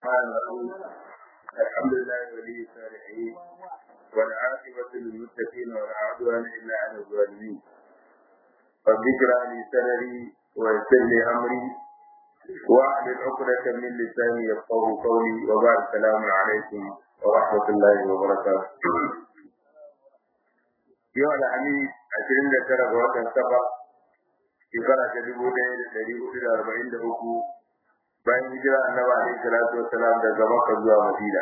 الرحمن الرحيم الحمد لله ولي الصالحين والعاقبة للمتقين ولا عدوان إلا على الظالمين رب اشرح لي صدري ويسر لي أمري واحلل عقدة من لساني يفقه قولي وبعد السلام عليكم ورحمة الله وبركاته yau alhamis ashirin da tara ga watan safar shekara ta dubu ɗaya da ɗari hudu da arba'in da uku bayan hijira annabi alaihi salatu wassalam daga makka zuwa madina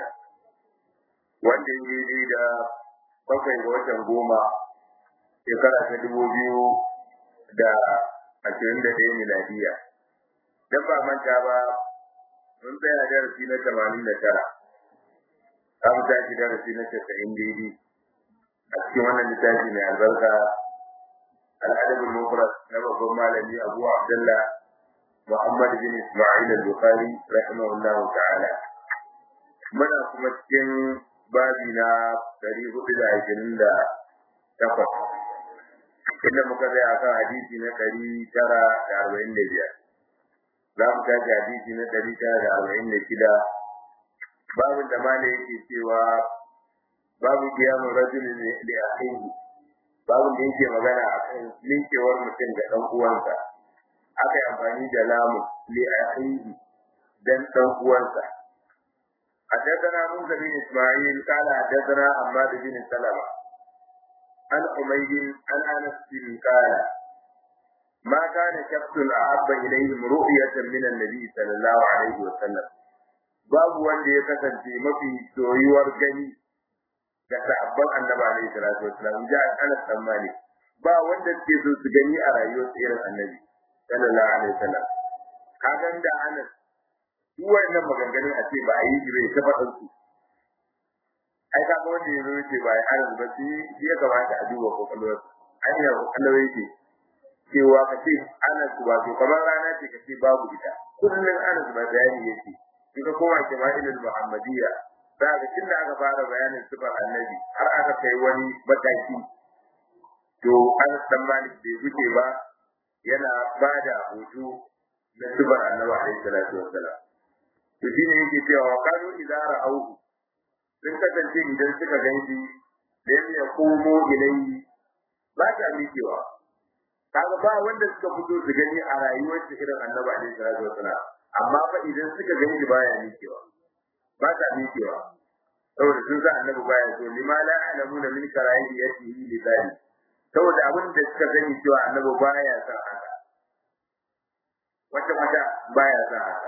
wanda ya yi da bakwai ga watan goma shekara ta dubu biyu da ashirin da ɗaya miladiya dan ba manta ba mun tsaya darasi na tamanin da tara za mu tashi darasi na casa'in daidai a cikin wannan littafi mai albarka al'adabul mufrad na babban malami abu abdullah muhammad bin isma'il al-bukhari rahimahullahu ta'ala muna kuma cikin babi na dari hudu da ashirin da takwas inda muka tsaya kan hadisi na ɗari tara da arba'in da biyar za mu tashi hadisi na ɗari tara da arba'in da shida babin da malai yake cewa babu kiyamun rajulin da akhihi babu da yake magana akan linkewar mutum da dan uwansa aka yi amfani da lamu li akhihi dan dan uwansa حدثنا موسى بن اسماعيل قال حدثنا حماد بن سلمة عن حميد عن انس بن قال ما كان شخص احب اليهم رؤية من النبي صلى الله عليه وسلم babu wanda ya kasance mafi soyuwar gani ga sahabban annabi alaihi salatu wasallam ja Anas dan Malik ba wanda suke so su gani a rayuwar irin annabi sallallahu alaihi wasallam kagan da Anas duk wannan maganganun a ce ba a yi bai ta faɗin su ai ka ga wanda yazo yace ba ai Anas ba shi ya kamata a duba kokalwar ai ya kokalwar yake cewa ka ce Anas wato kamar rana ce ka ce babu ita kullun Anas ba bayani yake kika koma kima'ilul muhammadiyya za ga tun da aka fara bayanin sifar annabi har aka kai wani mataki to an san malik bai wuce ba yana ba da hoto na sifar annabi alaihi salatu wassalam to shine yake cewa wa kanu idza ra'awhu sun kasance idan suka ganshi lam yaqumu ilayhi ba ta mikewa kaga ba wanda suka fito su gani a rayuwar shi irin annabi alaihi salatu wassalam amma fa idan suka gani baya mikewa ba ta mikewa saboda sun sa annabi baya so lima la alamuna min karahiyatihi li zali saboda abin da suka gani cewa annabi baya son haka wata wata baya son haka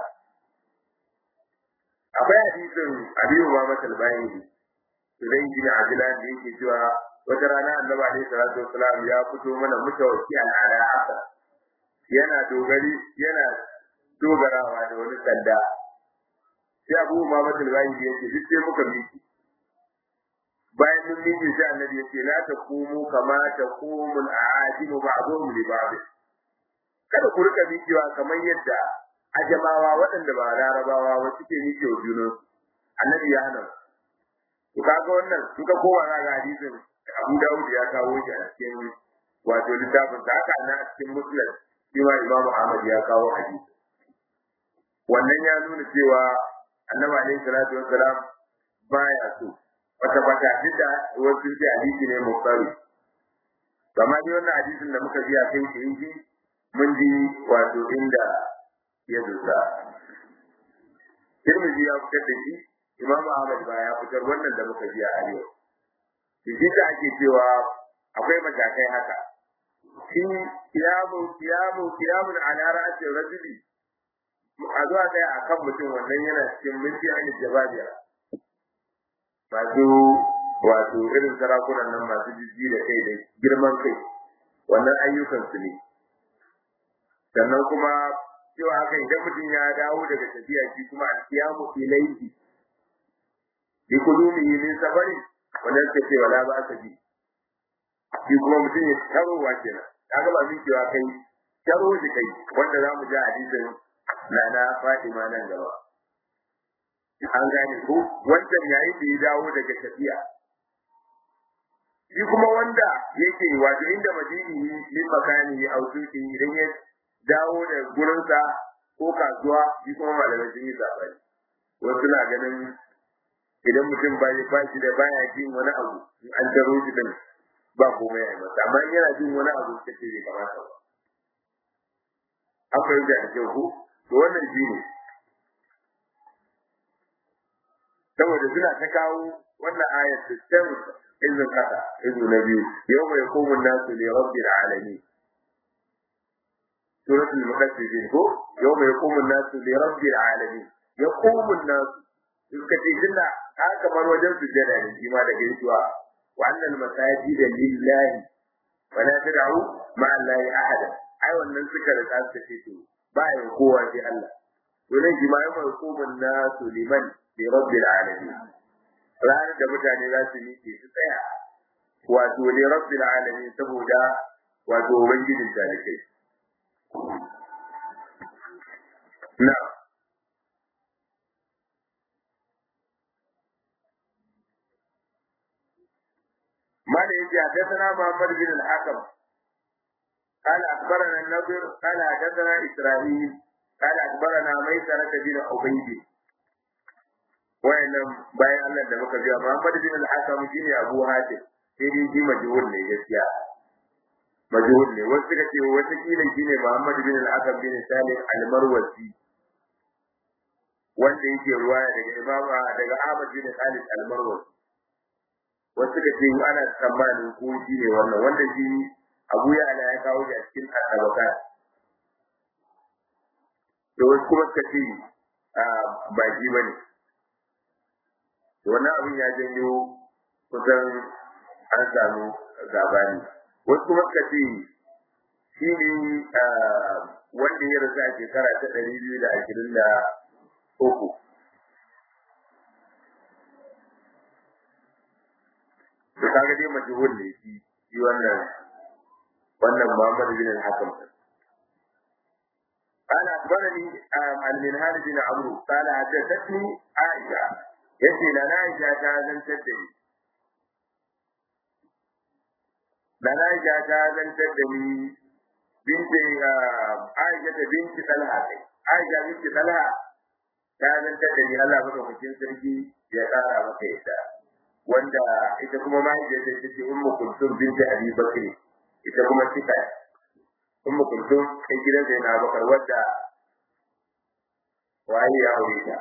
akwai hadisin abiyu ma masal bayani zai ji na ajilan da yake cewa wata rana annabi alaihi salatu wasalam ya fito mana mutawakki ala haka yana dogari yana dogarawa da wani sanda sai abu ma matul bayi ya ce duk sai muka miki bayan mun miki sai annabi ya ce la taqumu kama taqumu al-a'ajim ba'dhum li ba'd kada ku rika mikewa kamar yadda ajamawa waɗanda ba larabawa ba suke mike wa junan annabi ya hana to kaga wannan in ka kowa za ga hadisin Abu Dawud ya kawo shi a cikin wato littafin da haka na cikin Muslim shi ma Imam Ahmad ya kawo hadisi wannan ya nuna cewa annabi alaihi salatu wassalam baya so wata bata da wasu da hadisi ne mukari kamar dai wannan hadisin da muka ji a kai shi inji mun ji wato inda ya dusa Tirmidhi ya fitar da shi Imam Ahmad ba ya fitar wannan da muka ji a arewa shi da ake cewa akwai matakai haka shi kiyamu kiyamu kiyamun ala ra'atin rajuli a zuwa ɗaya a kan mutum wannan yana cikin minti an jababiya masu wato irin sarakunan nan masu jijji da kai da girman kai wannan ayyukan su ne sannan kuma cewa haka idan mutum ya dawo daga tafiya shi kuma alkiyamu ilaihi bi kulumi min safari wannan ce ce wala ba ka ji shi kuma mutum ya tarowa kenan kaga ba min cewa kai taro shi kai wanda za mu ji hadisin na na Fatima nan gaba. An gane ko wancan yayi da ya dawo daga tafiya. Shi kuma wanda yake wato inda madini min makani a usuki idan ya dawo da gurinsa ko kasuwa shi kuma malamai sun yi sabani wasu na ganin idan mutum ba ya ba shi da baya jin wani abu in an taro shi din ba komai a masa amma in yana jin wani abu kace bai kamata ba akwai da ake ku to wannan shi ne saboda suna ta kawo wannan ayat da can izin kasa izu na biyu yau mai komun nasu ne rabbil alamin suratul mudaththir ko yau mai komun nasu ne rabbil alamin ya komun nasu suka ce tunda haka kamar wajen sujjada ne shi ma da gaisuwa wa annal masajida lillahi wa la tad'u ma'a allahi ahada ai wannan suka da ta ce to ba ya kowa sai Allah to ne jima'i mai komun nasu liman li rabbil alamin ranar da mutane za su miƙe su tsaya wato li rabbil alamin saboda wato ubangijin talikai na ماذا يجي حدثنا محمد بن الحكم قال أخبرنا النضر قال حدثنا إسرائيل قال أخبرنا ميسرة بن عبيد wayannan bayan Allah da muka biya Muhammad bin al-Hakam shine Abu Hatim sai dai shi majhul ne gaskiya majhul ne wasu suka ce wata kila shine Muhammad bin al-Hakam bin Salim al-Marwazi wanda yake ruwaya daga Imam daga Ahmad bin Khalid al-Marwazi wasu suka ce ana tsammanin ko shi ne wannan wanda shi Abu Ya'la ya kawo shi a cikin al-Tabaqat to wasu kuma suka ce ba shi bane wannan abin ya janyo kusan an samu gabani wasu kuma suka ce shi ne wanda ya rasu a shekara ta ɗari biyu da ashirin da uku to kaga dai majhul ne shi shi wannan wannan Muhammad bin al-Hakam قال أخبرني المنهال بن عمرو قال حدثتني عائشة yace na Aisha ta zantar da ni na Aisha ta zantar da ni binti Aisha ta binti Talha kai Aisha binti Talha ta zantar da ni Allah madaukakin sarki ya tsara maka ita wanda ita kuma mahaifiyar ta ce Ummu Kulsum binti Abi Bakr ita kuma tika Ummu Kulsum kai gidan sai na Bakar wadda waye ya aure ta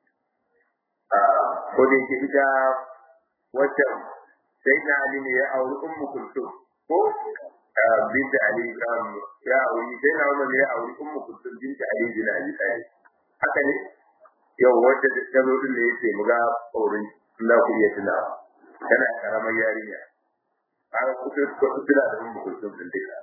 ko da yake ita wacce sai na Ali ne ya auri ummu kulsum ko binta Ali ya auri sai na Umar ne ya auri ummu kulsum binta Ali bin Abi Talib haka ne yau wacce ta zo din da yake muga auren Allah ku iya tuna tana karamar yarinya aka kusa ko tuna da ummu kulsum din dika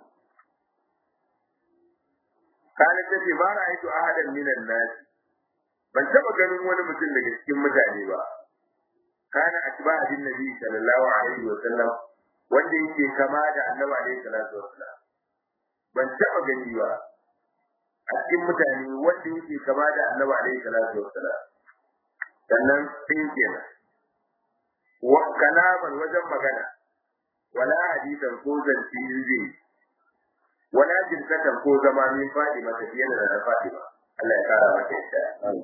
kana ta ce ba ra'aytu ahadan minan nas ban taba ganin wani mutum daga cikin mutane ba kana atba bin nabi sallallahu alaihi wa sallam wanda yake kama da annabi alaihi salatu wa sallam ban taba gani ba a cikin mutane wanda yake kama da annabi alaihi salatu wa sallam sannan sai kenan wa kalaman wajen magana wala hadisan ko zance zai wala jinsatan ko zama min fadi mata fiye da na fadi ba Allah ya kara mata yadda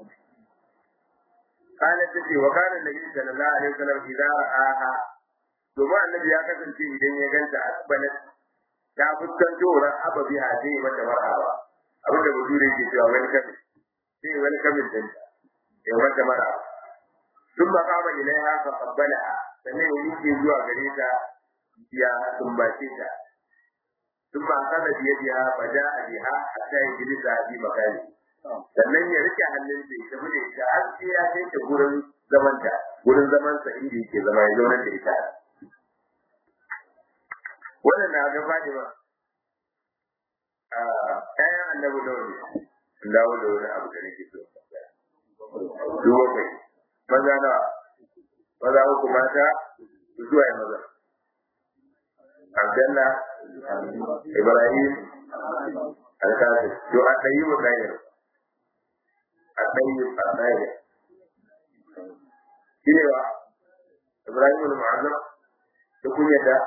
قالت تجي وكان النبي صلى الله عليه وسلم إذا رآها domin annabi ya kasance idan ya ganta a balat ta fuskanto ran aba biha sai mata marhaba abin da bature ke cewa wani kami sai wani kamin din ya mata marhaba sun ba kama ilaiha fa qabbalaha sannan ya yake zuwa gare ta ya sumbace ta sun ba kana biye biya fa ja'a biha hatta yajlisa bi makani sannan ya rike hannun da ita bude ita har sai ya kai ta gurin zaman ta gurin zaman sa inda yake zama ya zauna da ita wannan na ga fadi ba a kayan annabi da wani dawo da wani abu da nake so duba kai maza na maza uku mata zuwa ya maza Abdullah Ibrahim Al-Qasim to a ɗayi wa ɗayar الطيب الطاهر cewa Ibrahim al-Mu'azzam da kunyata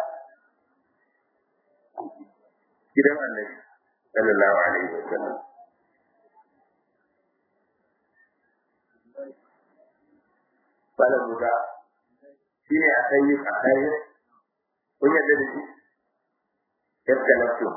gidan Annabi sallallahu alaihi wasallam bala musa shine a kai a kai kun yadda da shi yadda na so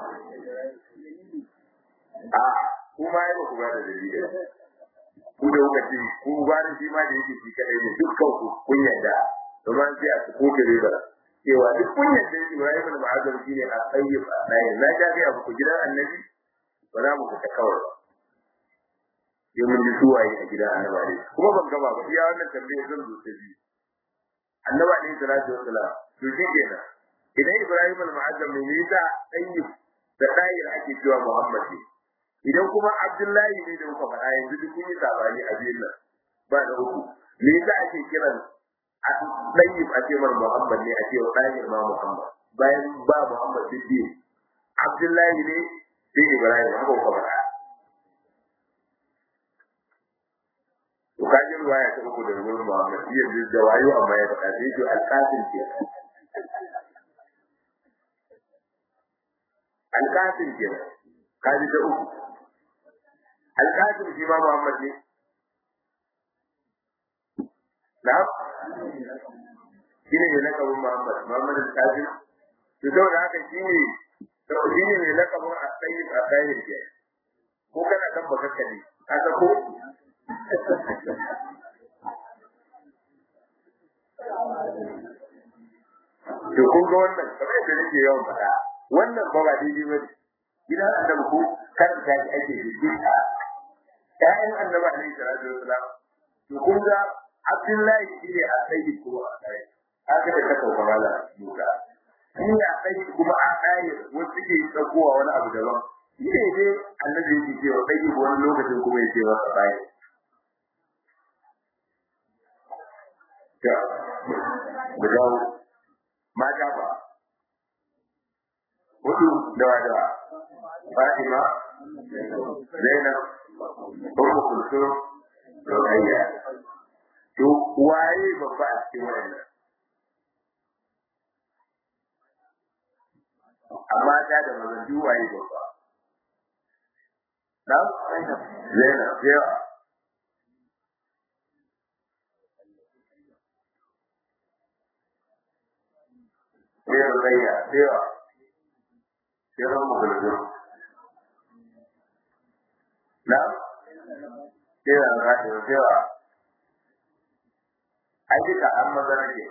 a kuma yi ba ku ba da dalili ku da kuka ce ku ba da shi ma da yake shi kadai ne dukkan ku kun yadda domin sai a su koke riba cewa duk kun yadda Ibrahim da Ma'azam shi ne a tsayyib a tsayin na ga ga ku gidan annabi ba za mu fita kawai ba sai mun ji suwaye a gidan annabi kuma ban gaba ba iya wannan tambayar zan zo ta biyu annabi alaihi salatu wassalam to shi kenan idan Ibrahim al-Mu'azzam ne yasa tayyib da dayir ake cewa Muhammad ne idan kuma Abdullahi ne da kuka faɗa yanzu duk kun yi sabani a biyun nan ba da uku me yasa ake kiran tayyib a ce mar Muhammad ne a ce wa dayir ma Muhammad bayan ba Muhammad duk biyu Abdullahi ne sai Ibrahim haka kuka faɗa to kaji ruwaya ta uku da gurin Muhammad yanzu da wayo amma ya faɗa sai to alƙasim ke alƙasim ke kaji ta uku alƙasim shi ma Muhammad ne na shi ne mai lakabin Muhammad Muhammad alƙasim to saboda haka shi ne shi ne mai lakabin a tsayin a tsayin ke ko kana kan baka kane ka ta ko to kun ga wannan kamar yadda nake yawan faɗa wannan ba ba daidai ba gidan annabi ko karanta shi ake da ƴaƴan annabi alaihi salatu wasalam to kun ga abdullahi shi ne a tsayi ko a tsayi haka da ka sauka mala musa shi ne a tsayi kuma a tsayi wasu ke tsakowa wani abu daban shi ne dai annabi yake cewa tsayi wani lokacin kuma ya ce masa tsayi mu dawo mata ba hudu dawa dawa Fatima Zainab Ummu Kulsum Rukayya to waye babba a cikin wannan amma ta da mazan duk waye babba na Zainab yawa sai rukayya cewa sai ran musulmi na sai ran rashi cewa ai duka an maza nake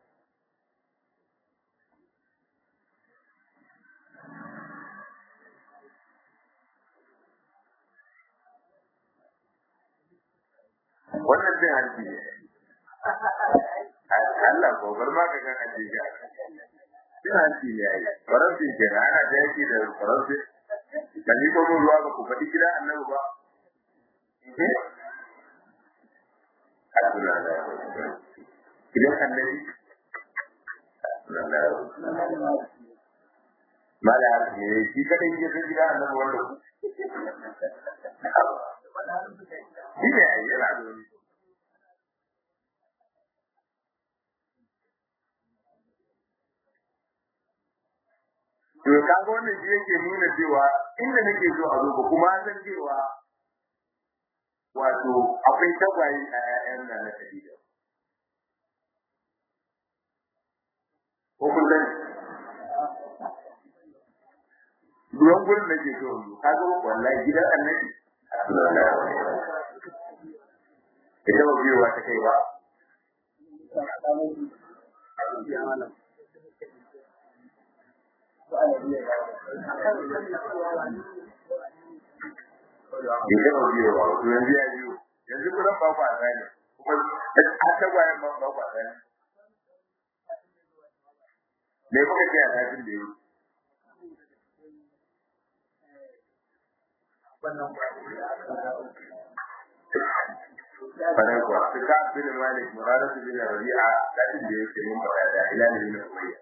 wannan zai hanci ne Allah gobar ma ka kan ajiye ga cin hanci ne ai faransi ke na ana da yaki da faransi kan yi kuma ruwa ga ku faɗi gida annabi ba gidan annabi mala ne shi kadai ke san gida annabi wanda ku shi ne ai yana da wani to kaga wannan shi yake nuna cewa inda nake so a zo kuma san cewa wato akwai tagwaye a ƴaƴan nan na Khadija ko kun san duwan gurin da ke so yanzu kaga wallahi gidan annabi ita ba biyowa ta kai ba ya gama biyowa to yanzu ya biyo yanzu kudan ba ku a tsani kuma a tagwayen ba ba ku a tsani me kuka ce a tafin da yi Fadar kuwa, su ka bin Malik, Muraratu bin Rabi'a, tafin da yake mun ba da ilani bin Umayya.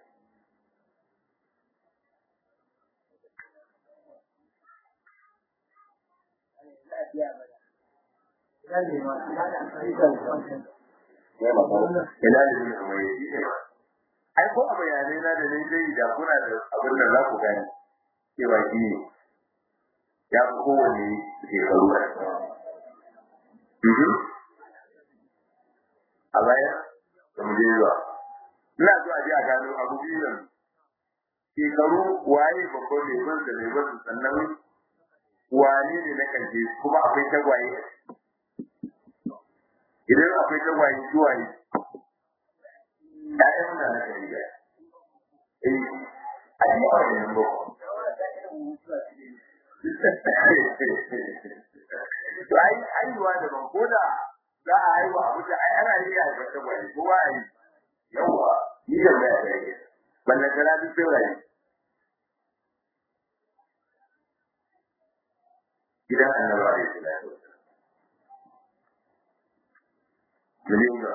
ina da yin kuma yi ne ai ko a bayanai na da nai zai da kuna da abin da za ku gani cewa shi ne ya fi kowanne shekaru a baya da mu je zuwa ina so a je a gano abu biyu yanzu shekaru waye babban leban da leban sannan wane ne na karshe kuma akwai tagwaye idan akwai tagwaye suwaye ‘ya'yan da na karshe eh a yi a wani ba to ai haihuwa da ban koda za a haihu a mutu ai ana yi a haifar tagwaye ko ba a yi yawwa ni da mai a yi balle kana duk sai rayu gidan annabi alaihi salatu wasallam ga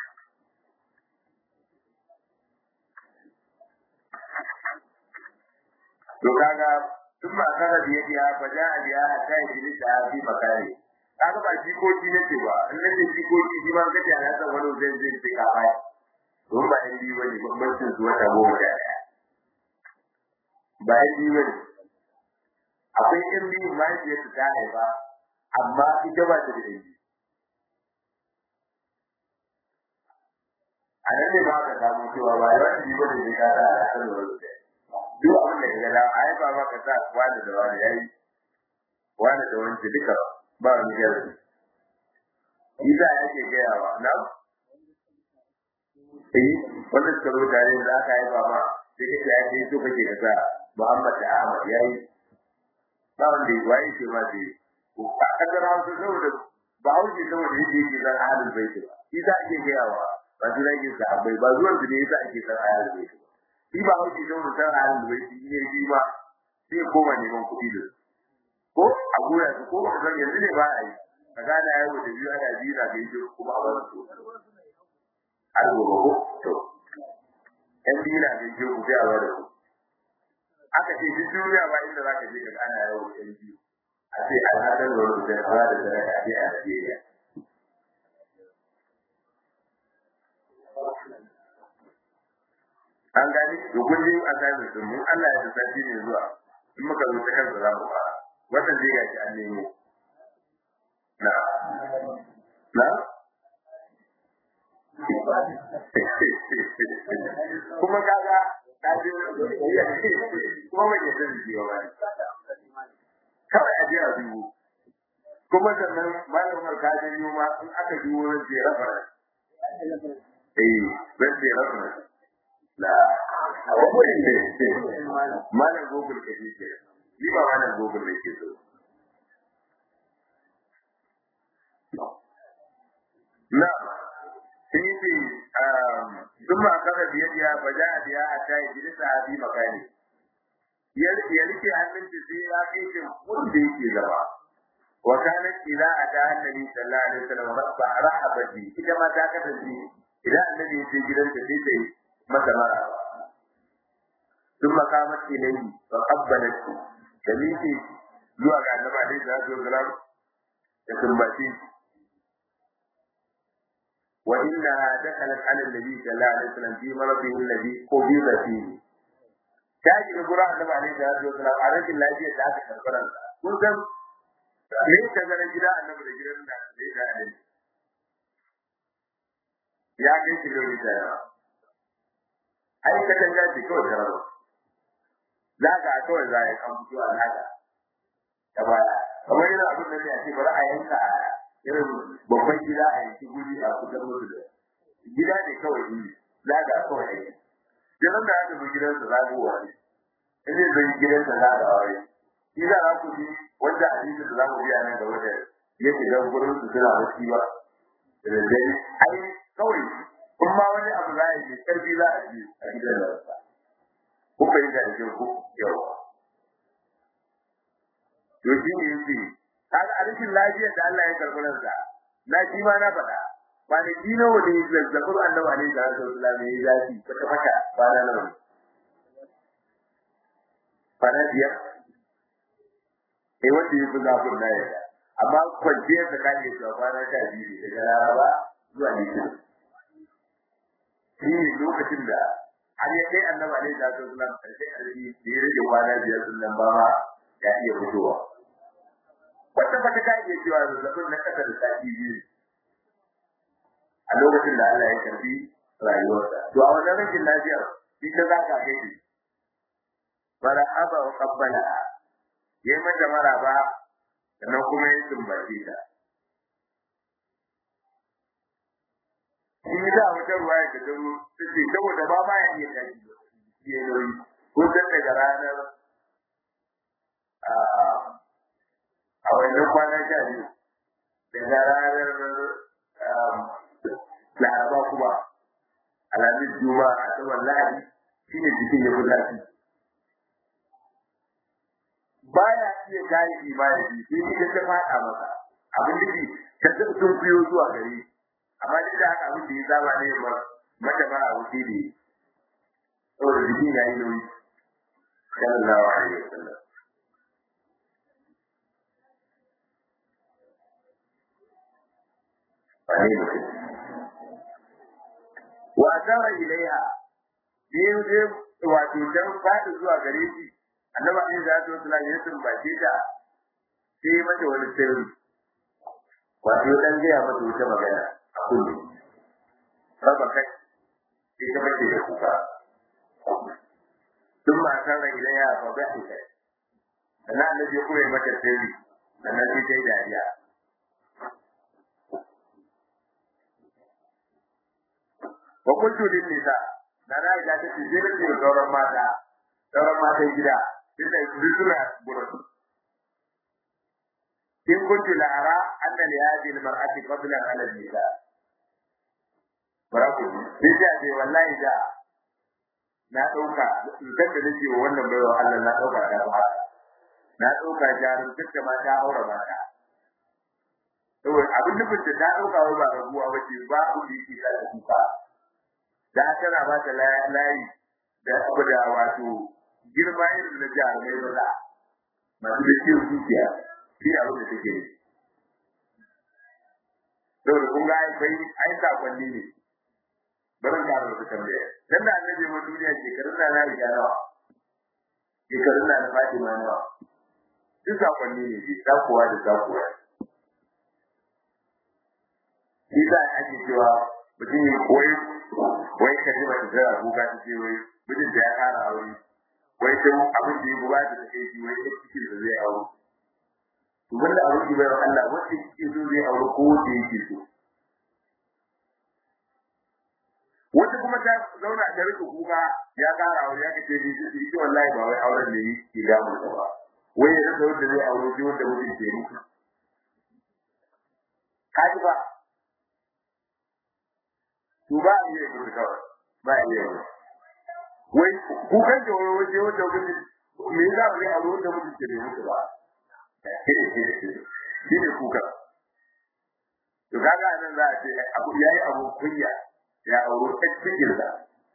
to kaga tun ma kana da yadi ya faja a biya a ta yi da fi makare kaga ba jikoki nake ba in nake jikoki shi ma kace ana san wani zai zai sai ka bai don ba yan biyu bane bambancin su wata goma da daya ba yan biyu bane akwai yan biyu ma yake su ta haifa amma ita ba ta da yanki a nan ne ba ka samu cewa ba yawan biyu bane ne ka sa a kan wani duk abin da ya ga ai ba ma ka sa wani da wani yayi wani da wani duka ba wani gari Isa yake gayawa na eh wannan tsaro tare da aka yi ba ma sai kake ya ce so kake ka sa Muhammad da Ahmad yayi ba wanda ya waye ce ma sai a kadar hausa saboda ba hausa saboda yake yake zan ahalin baiti ba Isa ake gayawa ba su rage sahabbai ba zuwan su ne yasa ake san ahalin baiti ba shi ba hauki da wani san halin da shi ne shi ma sai koma neman kuɗi da su ko a gura su ko ba san yanzu ne ba a yi ka gane ayi wata biyu ana biyu na gaishe kuma a bar su har gobe ko to yan biyu na gaishe ku sai a bar su aka ce duk duniya ba inda za ka je ka ana yawo yan biyu a ce alhadar da wani zai fara da sadaka a ce a Najeriya an gani to kun ji a sami sun mun Allah ya tafi ne zuwa in muka zo ta kansa za mu fara wannan zai gashi an nemo na na kuma kaga ka ji kuma mai ke zan ji ba kawai a jira dubu kuma sannan malamar ka ji ma in aka ji wurin je rafa eh zan je rafa la malam google ka ke ni ba malam google ne ke so na sai ce duk ma kaga biya biya ba ja biya a tayi jilisa a bi makani ya rike hannun ta sai ya kai shi wanda yake gaba wa kana ila ada annabi sallallahu alaihi wasallam rabba rahaba bi ita ma ta kasance idan annabi ya je gidanta sai ta yi masa mara ثم قامت إليه فقبلته كميتي zuwa ga annabi alaihi salatu wasalam da sumbaci wa inna dakhalat ala nabi sallallahu alaihi wasallam fi maradihi alladhi qubida fihi ta ji da gura annabi alaihi salatu wasalam a rashin lafiyar da aka karbaran kun san me ta zara gida annabi da gidan da zai da alaihi ya kai kilomita yawa ai ka tanga ce kawai kararo za ka kawai za a yi an fito a naka ta baya kamar yana abin da ne a ce bari a yanka a irin babban gida a yanki guri a kusan musu da gida ne kawai yi za ka kawai yanki gidan da aka zo gidansa za ku wani in zai zai gidansa za ka wani shi za a ku ji wanda hadisi da za mu biya nan gaba da ya shiga gurin su suna wasu ba da daddare ai kawai in ma wani abu za a yi karfi za a yi a gidan da wasa ko fahimta da ku yawa to shi ne yake kaga a rikin lafiyar da Allah ya karɓi ransa na shi ma na faɗa ba da shi na wani zazzabin annabi alaihi salatu wasallam ya yi zafi kwata kwata ba na nan fara biyar eh wanda ya fi zafin na yadda amma kwanciyar da ka iya cewa kwana sha biyu ne daga laraba zuwa litinin shi ne lokacin da har ya kai annabi alaihi salatu wasallam karshe karshe da ya rage kwana biyar sun nan ba ma ya iya fitowa wata fata ka iya cewa zazzabin na kasa da sati biyu a lokacin da Allah ya karbi rayuwarsa to a wannan rashin lafiyar ita za ka kai shi bara aba wa qabbala yayi mata maraba sannan kuma ya sumbace ta in da wata ruwaya da ta zo take saboda ba ma ya iya tashi ya yi ko dan daga ranar a wannan kwanan sha biyu daga ranar laraba kuma alhamis juma a saman lahadi shine jikin ya fi zafi baya iya kayi imani sai ni ta faɗa masa abin da ke ta tafi sun biyo zuwa gare amma duk da haka abin da ya zama ne ba mata ba a wuce ne saboda jikin ya yi nauyi sallallahu alaihi wasallam wane mutum wa zara ilaiha biyu je wato dan fadi zuwa gare shi annabi ne da su sallallahu alaihi wasallam ba ce ta sai mata wani sirri wato dan gaya mata wata magana a kullu saba kai sai ta bace da kuka duk ma zara ilaiha fa ba ta sannan annabi ya koya mata sirri sannan sai ta yi dariya wa kuntu lin nisa na na ga ta ce jira ce sauran mata sauran mata gida inda su suna gurin in kuntu la ara anna li hadhihi al mar'ati fadlan ala al nisa baraku sai ta ce wallahi da na dauka dan da nake wannan baiwa Allah na dauka ta ba na dauka jarin dukkan mata aure mata saboda abin nufin da ta dauka ba rabuwa ba ce ba abu da yake da kuka da tana ba ta layi da abu da wato girma irin na jarumai maza masu da ciwon zuciya shi abu da take yi saboda kun ga ai bai ai sakonni ne barin da abu da tambaya dan da annabi mu duniya shekarun da na riga nawa shekarun da na Fatima nawa duk sakonni ne shi sakuwa da sakuwa shi da ake cewa mutum ya koyi wai ka ji mace tana kuka ta ce wai mijin da ya ƙara aure wai ta abin da ya buba da take shi wai ta cikin da zai aure to wanda abin da bai Allah wanda yake so zai aure ko wanda yake so wata kuma ta zauna ta rika kuka ya ƙara aure ya kace ni shi ita wallahi ba wai auren da yake da mu ba wai ya rasa wanda zai aure shi wanda mutum ke mutu kaji ba to ba a iya gudu kawai ba a iya gudu wai kukan da wani waje wanda gudu me za mu yi a ruwan da mutum ke bai mutu ba shi ne kuka to kaga nan za a ce abu yayi abu kunya ya auro ta cikin da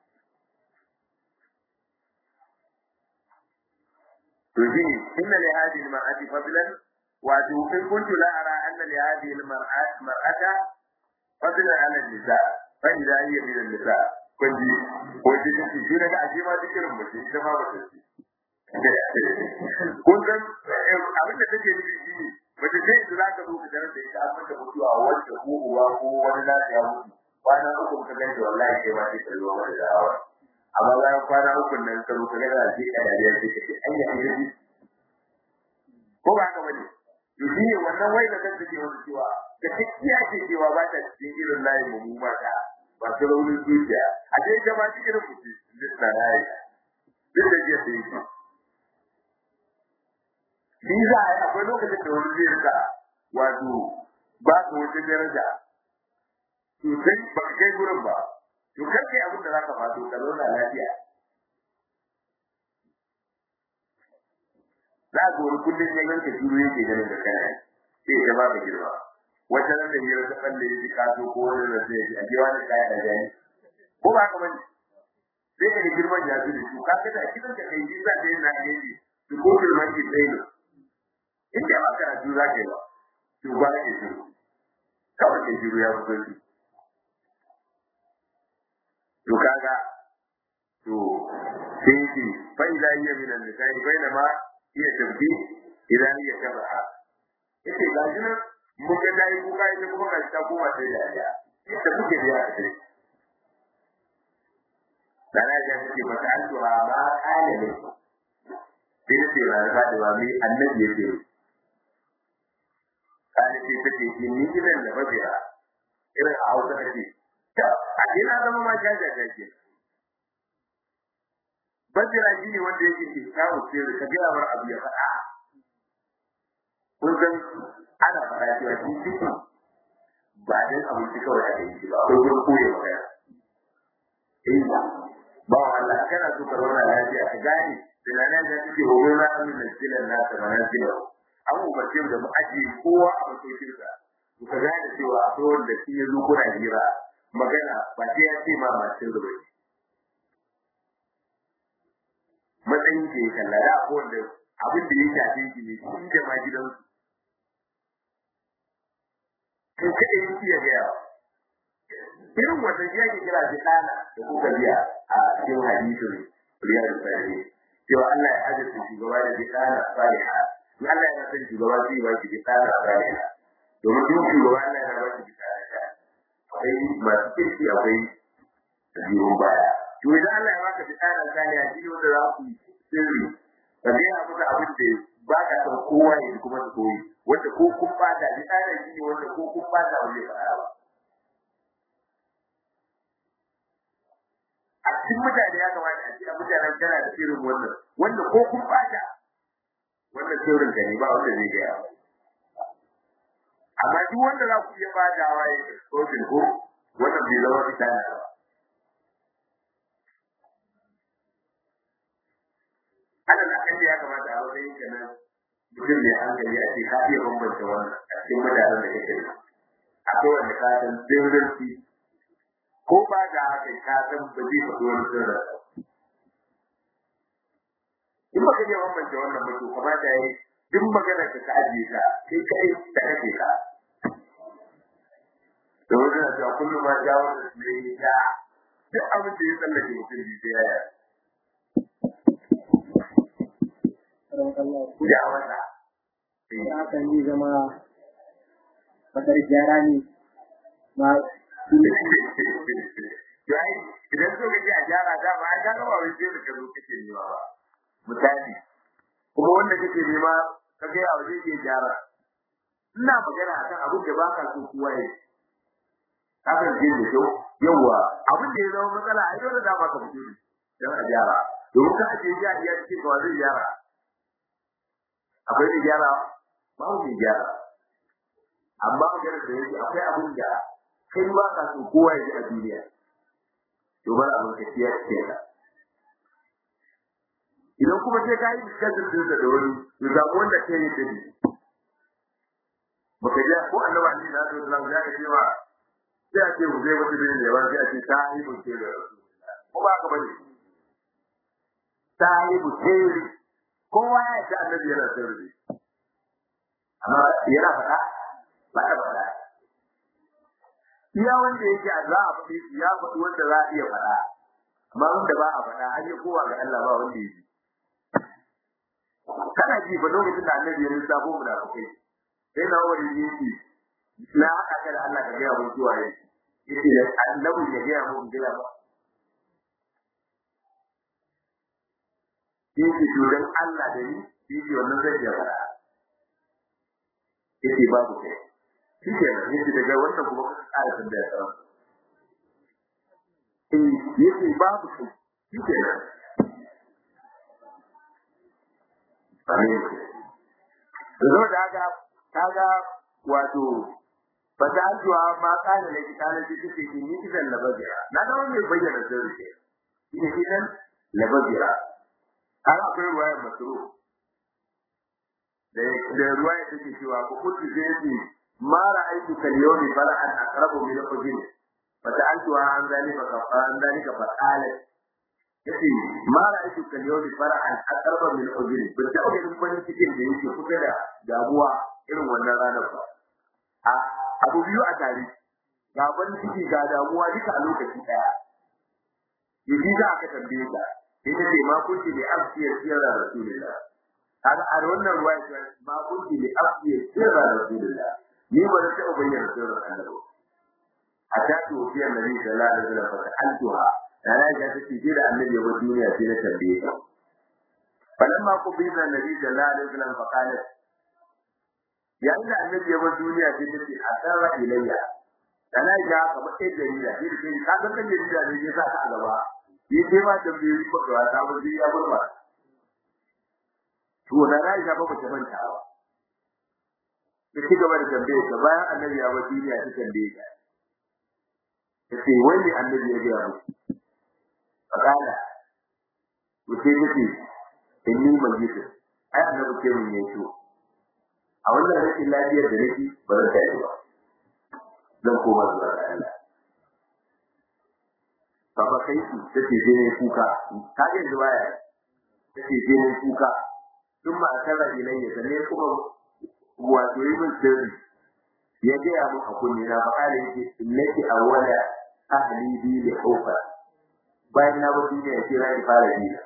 to shi inna li hadhihi al-mar'ati fadlan wa in kuntu la ara anna li hadhihi al-mar'ati mar'ata fadlan 'ala an-nisa' فإذا هي من النساء كنت قلت لك شو لك أجيما ذكر المسيح إذا ما بسيطي kun san abin da take nufi shi ne mace sai su za ka zo ka tarar da ita an mata mutuwa wanda ko uwa ko wani nasu ya mutu kwana uku ka ganta wallahi kai ma sai ka zo mata da hawa amma bayan kwana uku nan ka zo ka ga da sai ka dariya sai ka ce ai ya yi ko ba ka bane to shi ne wannan wai da kanta ke wani cewa da kakkiya ce cewa ba ta cikin irin layin mu mata masu raunin zuciya a ce ita ma cikin rubuci duk na layi duk da jiya sai ki shi za a yi akwai lokacin da wani zai rika wato ba ka wata daraja sosai ba ka kai gurin ba to kar kai abin da za ka fato ka zauna lafiya za ka wani kullum ya ganka shiru yake ganin da kana sai ya ba ka girma wata nan da hira ta balle ya ka so ko wani da sai ya ji wani kaya da jani ko ba ka bane sai ka girman ya zuwa su ka ga da kidan ka kai ji za ka yi na yaji su ko girman ki sai ne in da ba ka ji za ka yi ba to ba ka ji kawai ke jiru ya fito shi to kaga to sai ki fa ila hiya min an-nisa'i bainama hiya tabdi idan hiya tabaha yace ga shi nan mun ga dai kuka ita kuma ga ta koma sai da ya da kuke da ya ce Dana ya ce ba ta altuha ba kale ne sai ce ba da ba mai annabi ya ce kale ce take shi ni gidan da babira irin a hausa take ta a ina zama ma jaja jaje babira shi ne wanda yake ke kawo ce ka ga mar abu ya faɗa kun san ana faɗa cewa shi ciki ba dan abinci kawai ake yi ba akwai gurin koyo magana eh ba Allah kana so ka zauna lafiya ka gane tunanin da suke wa gona amin da silan nasa ba na silan an umarce da mu ajiye kowa a masaukin sa ku ka gane cewa akwai wanda shi ya zo kuna hira magana ba sai ya ce ma masu zuba ne matsayin ke kalla da akwai wanda abin da ya shafe shi ne shi da ma gidansu kai kaɗai yake ya gaya irin wannan ya ke kira shi ɗana da kuka biya a cikin hadisin riyadu salihin cewa Allah ya azurta shugaba da bi ɗana saliha in Allah ya san shugaba zai ba shi bi ɗana saliha domin duk shugaba Allah ya ba shi bi ɗana akwai masu kirki akwai biyun baya to idan Allah ya baka bi ɗana saliha shi ne wanda za ku yi sirri ka gaya muka abin da ba ka san kowa ya kuma su koyi wanda ko kun bata bi ɗana shi ne wanda ko kun bata ba zai faɗa ba a cikin mutane ya kamata a ce a mutanen kana da irin wannan wanda ko kun bata wannan sirrin ka ne ba wanda zai gaya amma duk wanda za ku iya badawa ya exposure ko wannan bai zama fitana ba ana da kan ya kamata a wajen ka nan mutum mai hankali a ce ka iya bambanta wannan a cikin mutanen da kake da akwai wanda ka san sirrin ko ba da haka ka san ba zai faɗi wani sirri in ba ka je bambance wannan mutum kamata ya yi duk maganar ka ajiye ta kai kai da kake ka da wani na cewa kullum ma ja wanda su ne ya duk abin da ya tsallake mutum bi sai ya ya wata hakan zai zama bakar gyara ne ma yayi idan so kaje a gyara da ba ka ga ba wai sai ka zo kake nema ba misali kuma wanda kake nema ka ga yawa zai iya gyara ina magana akan abin da baka so kowa ya haka ji da kyau yawa abin da ya zama matsala ai dole da baka fito ne dan a gyara domin ka ake ja iya cikin kawai zai gyara akwai da gyara ba mu gyara amma magana da yake akwai abin da kai ba ka so kowa ya ji a duniya to bar abin ka ciya ce ka idan kuma sai ka yi discussion din da wani to ga wanda ke yi dadi baka ji ko annabi Ali na so Allah ya ce wa sai a ce zai mutu bin da wani sai a ce ta yi mutu da ko ba ka bane ta yi mutu kowa ya ce annabi yana sirri amma yana faɗa ba ta faɗa iya wanda yake a za a faɗi ya faɗi wanda za a iya faɗa amma wanda ba a faɗa an yi kowa ga Allah ba wanda ya ji kana ji ba lokacin da annabi ya lissafo mu da kai sai na wani yake na haka kada Allah ka gaya mun zuwa yake yace da annabi ya gaya mun gaya ba yake shugaban Allah da ni yake wannan zai ya faɗa yake babu kai shi ke nan yake daga wannan kuma kuka ƙara tambaya ta eh yake babu kai shi ke nan amin zo da haka kaga wato fatajuwa ma kana da kitana ji take ki ni kidan labajira na da wani bayyana sirri ke shi kidan labajira har akwai ruwayar masru da da ruwaya take cewa ko kuntu zai ma ra'aytu kal yawmi fara'an aqrabu min al-ujin fa ta'altu an zalika fa an zalika fa qala yace ma ra'aytu kal yawmi fara'an aqrabu min al-ujin bin ta ga farin cikin da yake kusa da damuwa irin wannan ranar ba a abu biyu a tare ga farin ciki ga damuwa duka a lokaci daya yaji za aka tambaye ka ita ce ma kunti bi afsiyar sirra rasulullah kaga a wannan ruwa ce ma kunti bi afsiyar sirra rasulullah ni ba da taɓa bayyana sirrin annabi a ta tofiyar nabi sallallahu alaihi wasallam fa altuha yana ga ta ce da annabi ya bar duniya sai na tambaye ta falamma qubila nabi sallallahu alaihi wasallam fa qalat yayin da annabi ya bar duniya sai ta ce asara ilayya kana ga kamar ɗaya jarida sai da kai ka san ɗan jarida ne ya sa ka a gaba yi sai ma tambayoyi ko da ta ba zai ya burma to da na ga ba ta manta ba ta ci gaba da tambaye ka bayan annabi ya bar duniya ta tambaye ka ta ce wai ne annabi ya gaya muku fakala to sai ta ce inni majidu ai annabi ke mun yato a wannan rashin lafiyar da nake ba zan tashi ba zan koma zuwa ga Allah Baba kai su ta ce je ne kuka ka ga yanzu baya ta ce je ne kuka tun ma tara ilayya sannan kuma wato yi min sirri ya gaya mun a kunne na fakala yake innaki awwala ahli bi li hawfa bayan na bar duniya sai na fara dina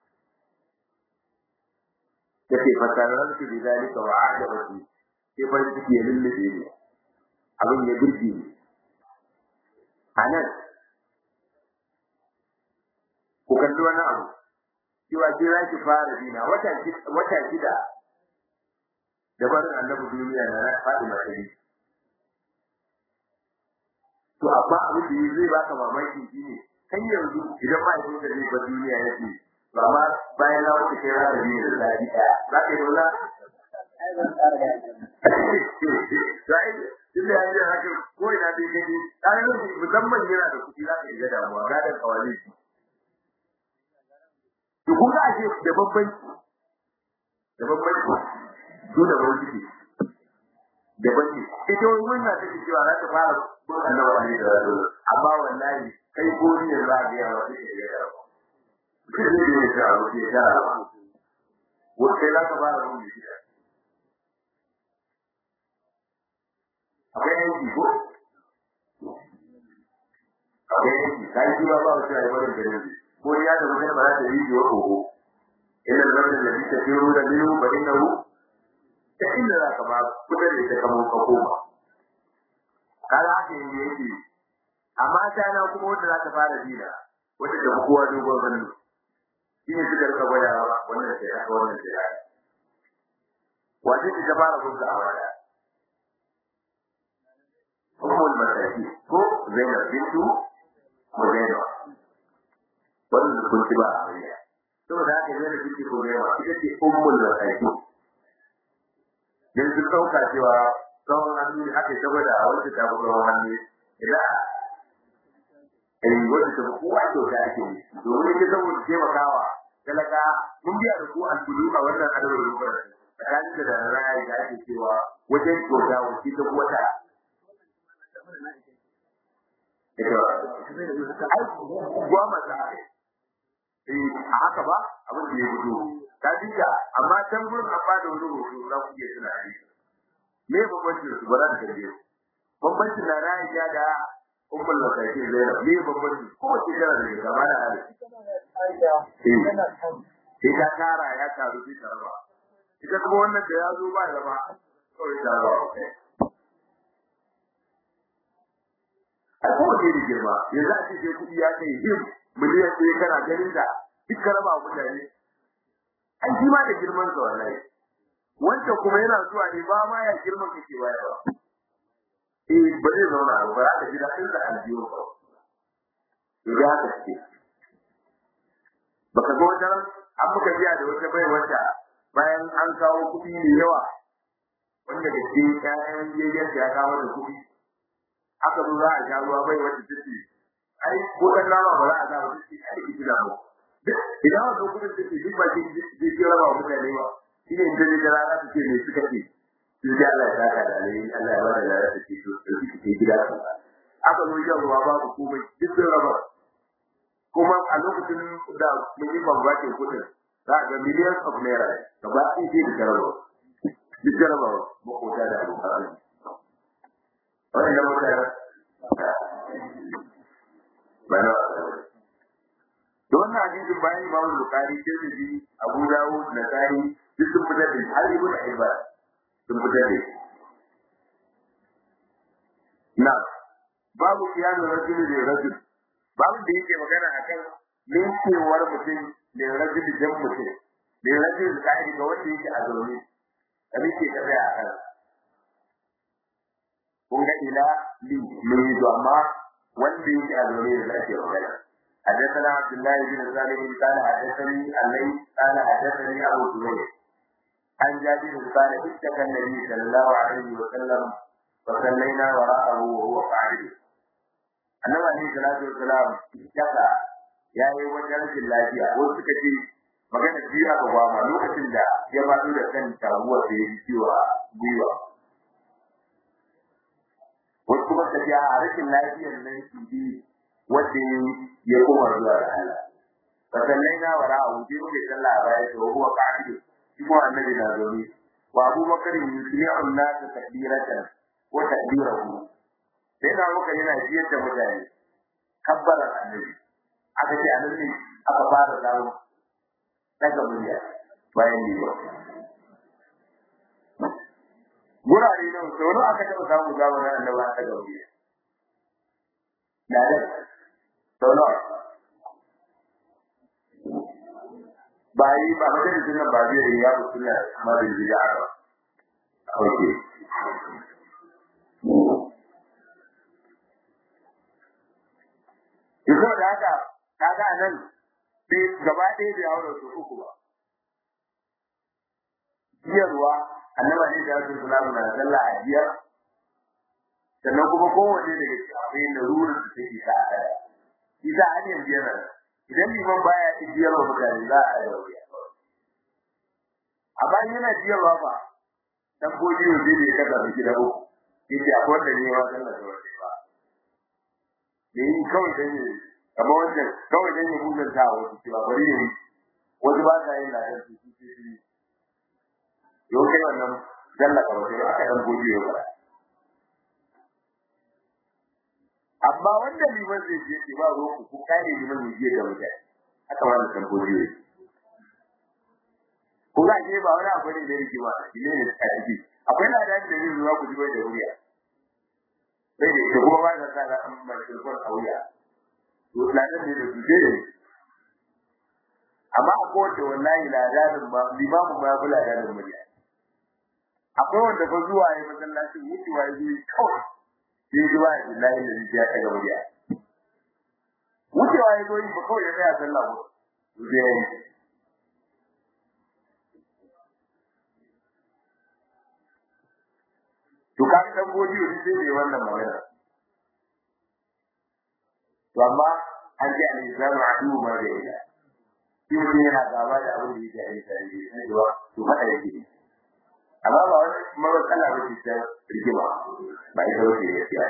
take fatarar ki bi zalika wa a'jabati sai farin ciki ya lullube ni abin ya burge ni anan ku kalli wani abu cewa sai za ki fara dina wata wata shida da barin annabi duniya na na faɗi matsayi to amma abin da zai baka mamaki shine kan yanzu idan mahaifin da zai bar duniya ya ce ba ma bayan na mutu kai rana biyu da zaɓi ɗaya za ka yi dole sai tunda ya yi haka ko ina bai gani ɗan yanzu musamman yana da kuɗi za ka yi ga damuwa gadon kawale shi to kun ga ashe da bambanci da bambanci su da bambanci da bambanci ita wani wannan take cewa za ta fara bin annabi ne da amma wallahi kai ko ni da za ga yawa take da yawa kai ne ne ta abu ke da wata za ka fara mun shi akwai yanki ko akwai yanki kai ji ba ba wata ai barin gare ni ko ya da mutum ba za ta yi jiwa ko ina da wannan da take tiro da biyu ba innahu ta inda za ka ba kudin da ta kamo ka koma kaga haka yake amma ta na kuma wanda za ta fara dina wanda da kowa dogon hannu shi ne suka rika gwadawa wannan sai haka wannan sai haka wace ce ta fara gunta a waya ummul masaki ko zainab bintu Muzaina wannan kun ci ba a waya saboda haka zainab bintu Muzaina ita ce ummul masaki dan sun dauka cewa tsawon hannu aka yi ta gwada a wacce ta fi tsawon hannu idan eh wanda ta kowa kyauta ake yi domin ita saboda taimakawa talaka mun biya da ku alkulu a wannan adabin rubar tsakanin da da ra'ayi da ake cewa wajen kyauta wace ta wata ai gwa mata eh a haka ba abin da ya fito ta dinga amma can gurin an bada wani hoto za ku iya tuna ne me bambancin su ba za ta tambaye bambancin na ra'ayi da ummul masaki zainab ne babban ko wace tana da gaba da hali sai ta tara ya taru sai ta raba ita kuma wannan da ya zo ba da ba kawai ta raba a kowace da girma yanzu a ce sai kuɗi ya kai him miliyan ɗaya kana ganin da duk ka raba mutane an shi ma da girman sa wallahi wancan kuma yana zuwa ne ba ma ya girman kake bayarwa eh ba zai zauna a ba ka ji daɗin da aljiyo ba ya ka ce baka ga wata an muka biya da wata bai wata bayan an kawo kuɗi mai yawa wanda da ke ƴaƴan yayyan ya kawo da kuɗi aka zo za a sha ruwa bai wata take ai ko dan nama ba za a sa ba take ai ki da mu idan wannan kuɗin take duk ba ki ji ki raba mutane ba shine in dai da rana take ne suka ce sai dai Allah ya saka da alheri Allah ya bada da take so sai ki gida aka zo yin ruwa babu komai duk sun raba kuma a lokacin da mun yi bambancin kudin za a ga millions of naira gaba ɗaya sai da jarabawa duk jarabawa makota da abokan arziki wannan da mutane ba na da wannan hadisin bayan imamu bukari tirmidhi abu dawud nasai duk sun fitar da har ibn hibban sun fitar da na babu kiyanu rajul da rajul babu da yake magana akan linkewar mutum da rajul jan mutum da rajul kai ga wanda yake a zaune da muke tafi a kan kun ga ila li mun yi amma wanda yake a zaune da ake magana حدثنا عبد الله بن سالم قال حدثني الليل قال حدثني ابو زبير عن جابر قال اشتكى النبي صلى الله عليه وسلم وصلينا وراءه وهو قاعد annabi alaihi salatu wassalam yaka ya yi wajen rashin lafiya wasu suka ce magana biyu aka gwama lokacin da ya faɗo da kan taguwar da ya ji ciwo a gwiwa wasu kuma suka ce a rashin lafiyar nan shi bi wanda ya koma zuwa ga Allah fasallai na wara a wuce muke sallah a baya da huwa qa'idu shi kuma annabi na zaune wa Abu Bakar yusmi'u an-nas takbiratan wa takbirahu sai na muka yana jiyar da mutane kabbarar annabi aka ce annabi aka fara samu daga murya bayan ne ba gurare nan sau nawa aka taɓa samu zamanin annabi a daga murya na da sau nawa ba yi ba majalisun nan ba zai yi ya fi suna mara bid'a ba okay Yanzu da haka kaga nan sai gaba ɗaya bai haura su uku ba. Biyarwa annaba ne da su salamu na sallah a biyar sannan kuma kowanne daga cikin akwai larurar da take sa a ɗaya. Shi za a yin biyar nan. Idan liman baya ci biyarwa mutane za a yi wuya. A bayan yana biyarwa ba, dan koji yau zai ne kaga su gida uku. Yake akwai wanda ne wa sallah da wanda ba. da yi kawai dan yi amma wanda kawai dan yi mutan ta wasu cewa bari ne wasu ba sa yin lafiya su su ce shi yau kai wannan dalla ka wajen aka dan gobe yau ba amma wanda liman zai je ke ba ruwan ku kare liman zai je da mutane haka ma da san gobe yau ko za ke ba wani abu ne da yake ba shi ne a ciki akwai ladan da zai zuwa ku ji bai da wuriya sai da ita kuma ba ta sa da an mai tilfon a wuya to ladan ne da duje ne amma akwai wanda wallahi ladanin ma limamu ma ya fi ladanin murya akwai wanda fa zuwa ya masallacin wucewa ya zo kawai sai ji ba ya lahi da ya ɗaga murya wucewa ya zo yi ba kawai ya tsaya sallah ko zai yi to ka san godiyo shi sai ne wannan magana to amma an ji al-islamu adu ma da ila shi mutum yana gaba da abin da yake aika ne sai da to fada yake ne amma ba wani mara kala ba ce ta rigima ba ita wace ya fiya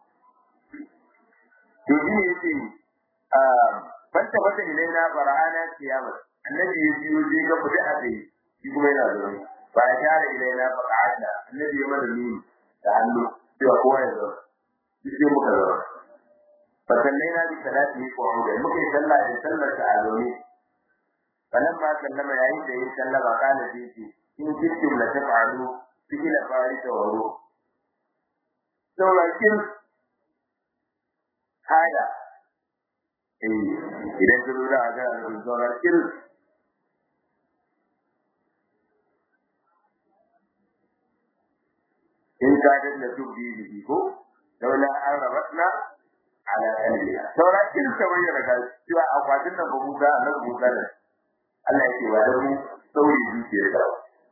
to shi ne yake fanta fata ilaina fara'ana kiyama annabi ya biyo je ga fita a tsaye shi kuma yana zaune ba ya tare ilaina fara'ana annabi ya mana nuni da hannu cewa kowa ya zaune duk sai muka zaune fasallai na bi salati ko da muka yi sallah da sallar ta a zaune falamma sallama yayin da yin sallama kana sai ce in kittum la taf'alu fi'la farisa wa ruh saurakin haya eh idan ka lura ga saurakin in ka danna tubbi bihi ko laula an rabatna ala qalbiha saurakin ta bayyana ga cewa akwatin nan ba mu ga annabi Musa da Allah yake wa da mu sauri zuciyar da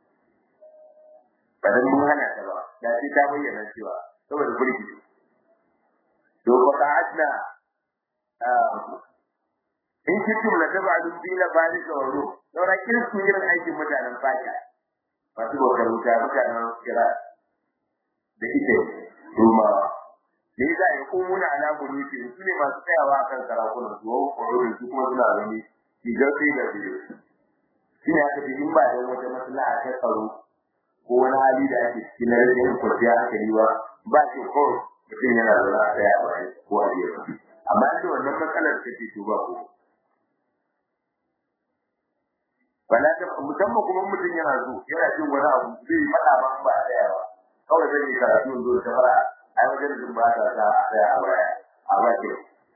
ba dan mun hana ta ba da sai ta bayyana cewa saboda burki to fa qa'adna in kitum la tabadu bi la bari da waro saura kin su irin aikin mutanen fata masu bautar wuta mutanen kira da ite ruma ne za a yi kumuna ala buluki su ne masu tsayawa akan sarakunan su wa kwarorin su kuma suna zane shigar sai da biyu shi ne aka ce in ba da wata maslaha ta tsaro ko wani hali da ake cikin na rashin kwanciya hankali ba ba shi kawai mutum yana zaune a tsaya ba ko a biyu amma da wannan matsalar ta ce to ba ko bala ta musamman kuma mutum yana so yana jin wani abu zai faɗa ba ba a tsaya ba kawai zai yi karatu zo ta fara ai wajen da ba ta sa a tsaya a baya a baya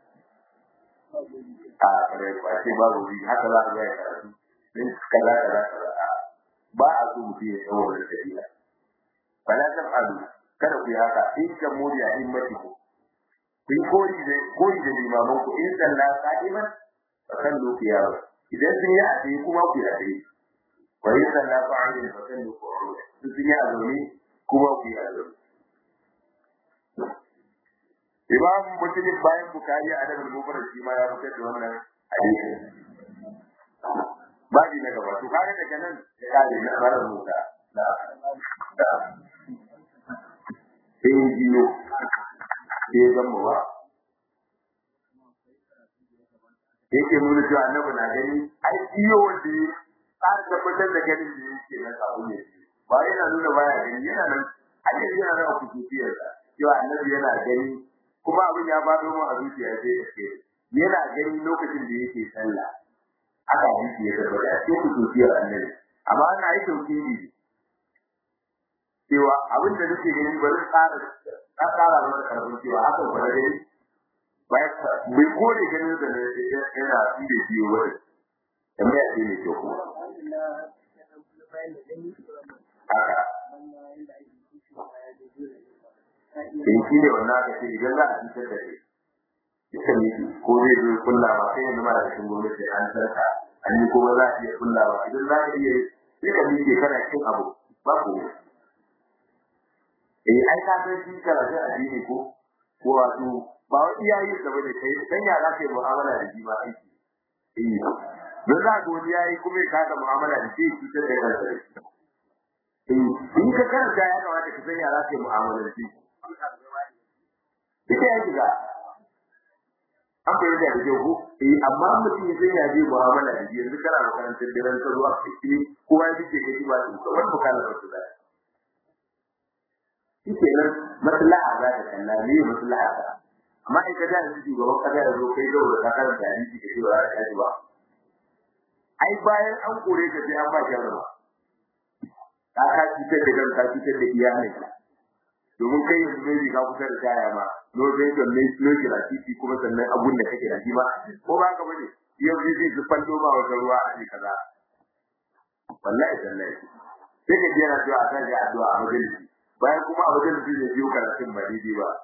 a kare ba sai babu bi haka za ka ga karatu din kaza kaza kaza ba a so mutum ya tsawo da tafiya fala taf'alu kada ku yi haka in kan muri a himmati ku ku yi koyi da koyi da limaman ku in sallah qa'iman fa sallu qiyama idan sun yi a tsaye kuma ku yi a tsaye wa in sallah qa'iman fa sallu qu'udan sun yi a zaune kuma ku yi a zaune Imam Muslim bayan Bukhari a daga Bukhari shi ma ya fitar da wannan hadisi. Babi na gaba to kaga daga nan ya kare na marar Musa da da sai biyo sai ga mu ba yake nuna cewa annabi na gani ai biyo wanda ya tsara tabbatar da ganin da yake na sabu ne ba yana nuna baya gani yana nan ai yana nan a kusurciyarsa cewa annabi yana gani kuma abin ya ba mu a zuciya sai ya ce yana gani lokacin da yake sallah aka yi ya tabbata a cikin kusurciyar annabi amma ana yi tauhidi cewa abin da nake gani bari tsara ta tsara masa karfin cewa haka ba da gani bai kore ganin da yana fi da biyo wani tambaya ce ne kyau kuma haka in shi ne wannan aka ce idan za a cutar da shi ita ne ko zai zo kulla ba sai yanzu mara cikin gwamnati an sarka an yi kuma za a iya kulla ba idan za ka iya sai ka miƙe kana cin abu ba ko eh ai ka san shi karatun addini ko ko wato ba wa iyaye da bane kai dan ya za ka yi mu'amala da shi ba aiki eh don za ka wani yayi kuma ya kada mu'amala da shi cutar da kansa eh in ka karanta ya kamata ka san ya za ka yi mu'amala da shi ita ya shiga an bai da rage ku eh amma mutum ya sai ya je mu'amala da yanzu kana makarantar daren ta zuwa cikin kowa ya fice kai ba su kamar bukalar su da shi nan maslaha za ta kalla ne maslaha ta amma in ka da shugaban kasa ya zo kai gaura ka karanta hadisi ka ce ba za ka ji ba ai bayan an kore ka sai an ba shi ba ka ka cutar da kan ka cutar da iyalinka domin kai yanzu ne ka kusa da taya ma no dai da ne no kira titi kuma sannan abun da kake da shi ba ko ba ka bane yau ne zai ji fallo ma wata ruwa a ne kaza wallahi wallahi sai ka jira cewa a kan addu'a a majalisi bayan kuma a majalisi ne biyo karatun ba daidai ba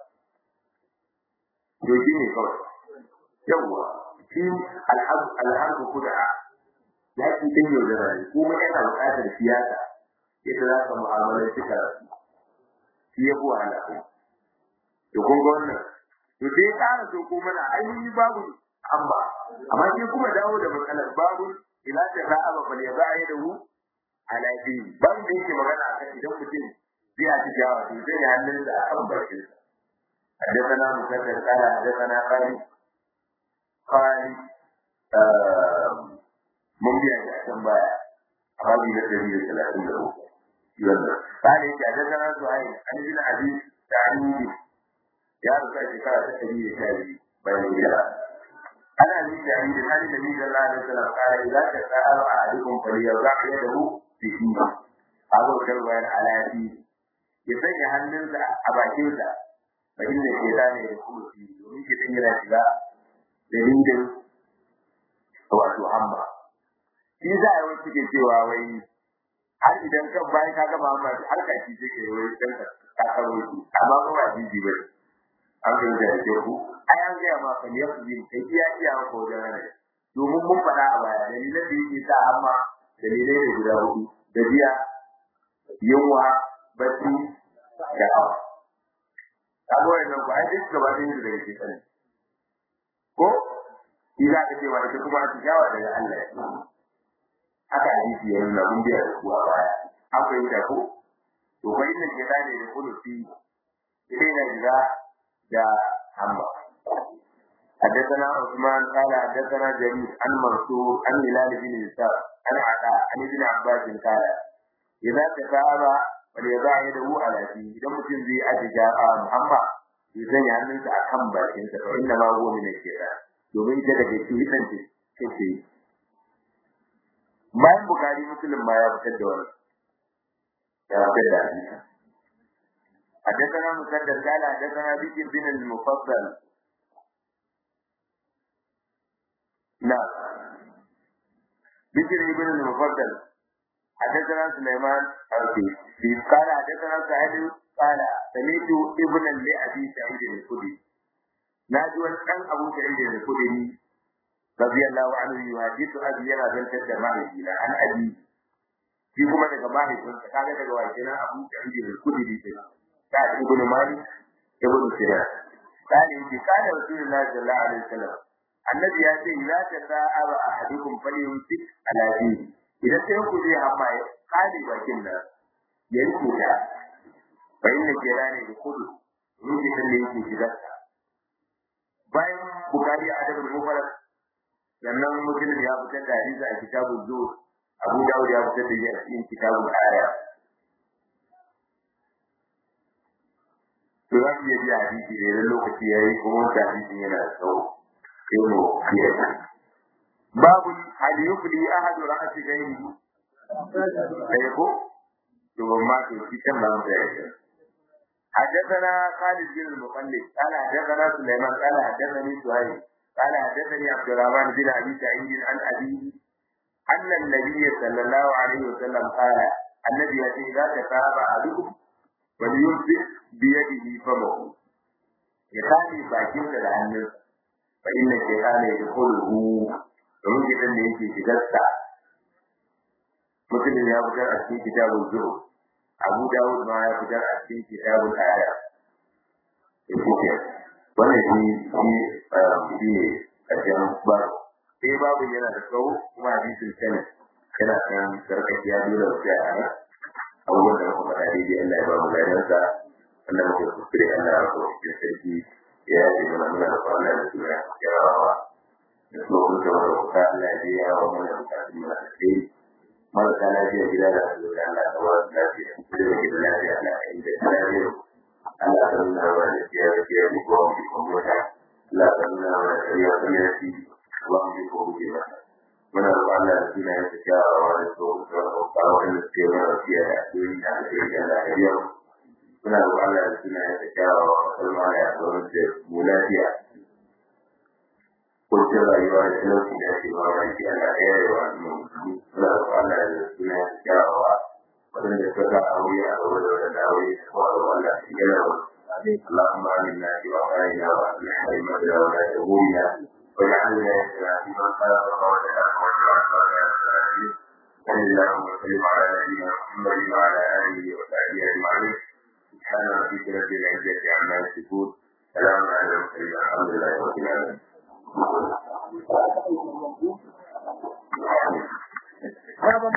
to shi ne kawai yawwa shi al'adu kuda ya ci din yau da rai kuma yana buƙatar siyasa yadda za ka mu'amalar shi karatu shi ya buwa ala to kun ga wannan to sai ƙara so ko mana ainihin babu amma amma sai kuma dawo da matsalar babu ila ta ra'aba bal ya ba'a da hu ala din babu da yake magana akan idan mutum zai a ci jawa to zai ya hannun da akan bakin sa حدثنا مسدد قال حدثنا خالد خالد من بيع عشان بايع هذه الدليل الثلاثين له قال حدثنا سهيل عن ابن ابي سعيد يا رسول الله شكرا تسليم الشافعي بين الجلال أنا أبي سعيد عن النبي صلى الله عليه وسلم قال إذا تساءل أحدكم فليضع يده في فيه هذا الكلام على فيه يسجل هننزع أباكيوتا فإن الشيطان يدخل فيه ومن شيطان يرى dalilin wato amma shi za a yi wasu ke cewa wai har idan kan bayan ka gama amma har ka ci take wai dan ka karo shi amma ba ba jiji ba an ga da ke ku ai an ga ma kan yafi yin kai iya iya ko da ne domin mun fada a baya dalilan da yake sa amma dalilai ne guda hudu da biya yunwa bacci da hawa kaga wannan ku ai duk gaba ɗayan su daga cikin ko ila ka cewa ita kuma ta jawa daga Allah haka hadisi ya nuna mun biya da kuwa baya an fahimta ko to fa inna shaytana da kullu fi idan na jira da hamma حدثنا عثمان قال حدثنا جرير عن منصور عن هلال بن يسار عن عطاء عن ابن عباس قال إذا تتابع فليضع يده على فيه إذا مسلم زي أتجاه محمد يزني عنك أكم باكين فإنما هو من الشيطان domin ita daga cikin ce take yi bayan bukari musulun ma ya fitar da wani ya fitar da hadisi حدثنا مسدد قال حدثنا بشر بن المفضل نعم بشر بن المفضل حدثنا سليمان الكي قال حدثنا سعيد قال سمعت ابنا لأبي سعيد الخدري ناجوا أن أبو سعيد الخدري رضي الله عنه يحدث أبي ينا زنتر ماهينا عن أبي shi kuma daga mahaifinsa kaga daga wakilin abu sa'id al-khudri kenan ta ibn malik ibn sinan kana yake kana rasulullahi sallallahu alaihi wasallam annabi ya ce la ta sa'aba ahadukum falyumsik ala dini idan sai ku je amma ya kare bakin nan ya yi kuda fa inna kirani da kudu ruhi da yake shiga bayan bukari a adabul mufarrad sannan muslim ya fitar da hadisi a kitabul zuhud abu dawud ya fitar da shi a cikin kitabul aya to za mu iya biya hadisi da idan lokaci ya yi kuma wata hadisi yana da tsawo sai mu biya babu hal yufli ahadu ra'ati ghairi sai ko to ma to shi kan ba mu da yake حدثنا خالد بن المقلد قال حدثنا سليمان قال حدثني سهيل قال حدثني عبد الرحمن بن ابي سعيد عن ابيه ان النبي صلى الله عليه وسلم قال النبي اذا تتابع احدكم وليمسك بيده فمه يخالي باkinsa da hannunsa fa inna shaytana yadkhuluhu domin gidan da yake shigarsa mutum ya fitar a cikin kitabun zuhur abu dawud ma ya fitar a cikin kitabun aya yake wannan shi shi shi ne karshen babu sai babu yana da tsawo kuma hadisin sanin yana kan sarkakiya dole sai a nan abubuwan da muka faɗa daidai Allah ya ba mu ladansa Allah muka kuskure Allah ya ba cikin sarki ya yi mana muna da kwana da suna yawawa da kuma kun ga wata kuka Allah ya je ya wa mana bukatun mu da kai marasa lafiya gida da su da Allah ta wasu lafiya da da gida lafiya Allah ya yi da lafiya Allah ta nuna wa da siya da siya da kuma mu kuma mota Allah ta nuna wa da siya da siya da kuma mu kuma mu muna da Allah da suna yin kyawawa da su da kawo da suke mana fiye da addu'o'i da ake da lafiya muna da Allah da suna yin kyawawa kalma ya zama da mu lafiya kuncin rayuwa da talauci da ake ba wa shi Allah ya yi wa mu muna da Allah da suna yin kyawawa wadanda suka ga aure a gaba da wadanda aure ko a gaba da shi yana wa اللهم آمنا في وقائنا وأصلح أئمتنا ولاة أمورنا واجعلنا يسرا في من خلق وتعالى صلى الله وسلم على نبينا محمد وعلى اله وصحبه اجمعين سبحان ربك رب العزه عما يصفون سلام على المرسلين الحمد لله رب العالمين